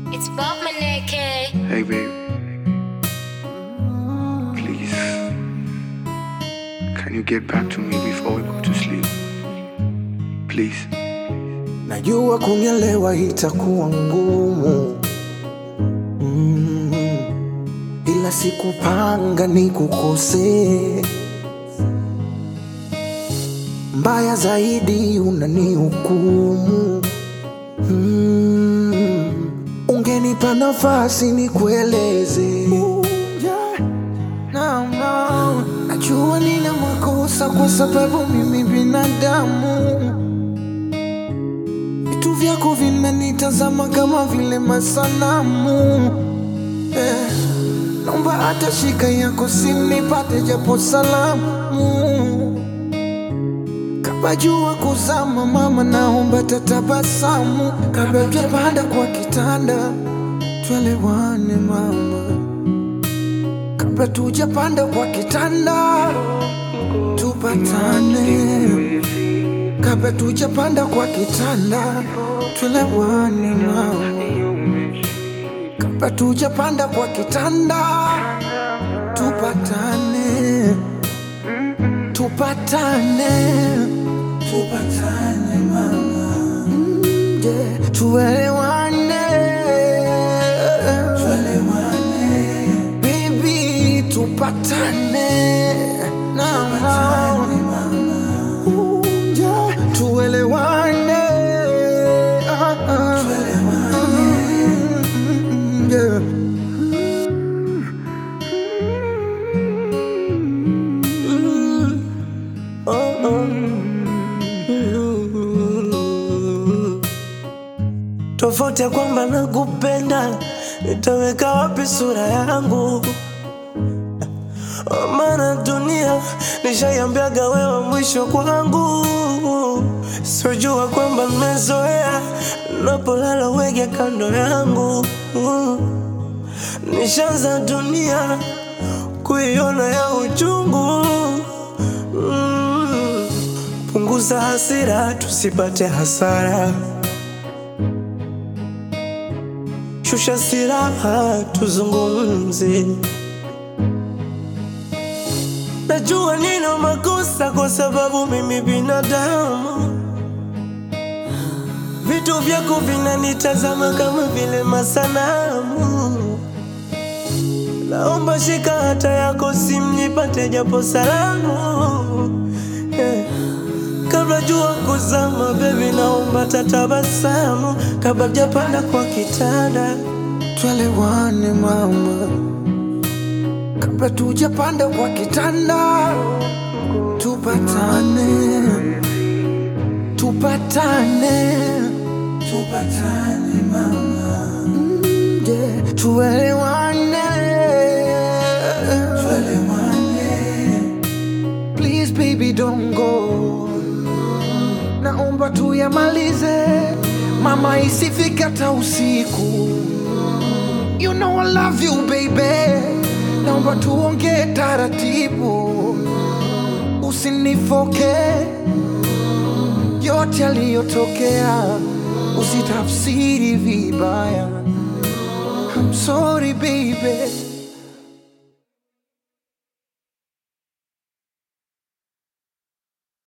It's Bob Maneke. Hey, babe. Please. Can you get back to me before we go to sleep? Please. Najua kunielewa itakuwa ngumu mm, ila sikupanga nikukosee. Mbaya zaidi unanihukumu mm, ungenipa nafasi nikueleze. Yeah. No, no. Najua nina makosa kwa sababu mimi binadamu vitu vyako vinanitazama kama vile masanamu eh, naomba hata shika yako sinipate japo salamu kabla jua kuzama mama naomba tatabasamu kabla tujapanda kwa kitanda twelewane mama kabla tujapanda kwa kitanda tupatane kabla tujapanda kwa kitanda twelewane mama kabla tujapanda kwa kitanda tupatane tupatane tupatane mama Mm, yeah. tuelewane tuelewane baby tupatane na Ooh, yeah. tuelewane Ah, ah. Mm, yeah. tofauti ya kwamba nakupenda, nitaweka wapi sura yangu? Maana dunia nishaiambiaga wewe mwisho kwangu. Sijua kwamba nimezoea napolala wege kando yangu. Nishaanza dunia kuiona ya uchungu. Mm. Punguza hasira tusipate hasara. Shusha silaha tuzungumze. Najua nina makosa kwa sababu mimi binadamu. Vitu vyako vinanitazama kama vile masanamu. Naomba shika hata yako simu nipate japo salamu. Eh, Kabla jua kuzama, baby, naomba tatabasamu kabla japanda kwa kitanda. twelewane mama kabla tujapanda kwa kitanda tupatane tupatane tupatane mama Mm, yeah. tuelewane tuelewane please baby don't go naomba tuyamalize mama isifika hata usiku You know I love you baby, naomba tuongee taratibu, usinifoke yote yaliyotokea, usitafsiri vibaya. I'm sorry baby.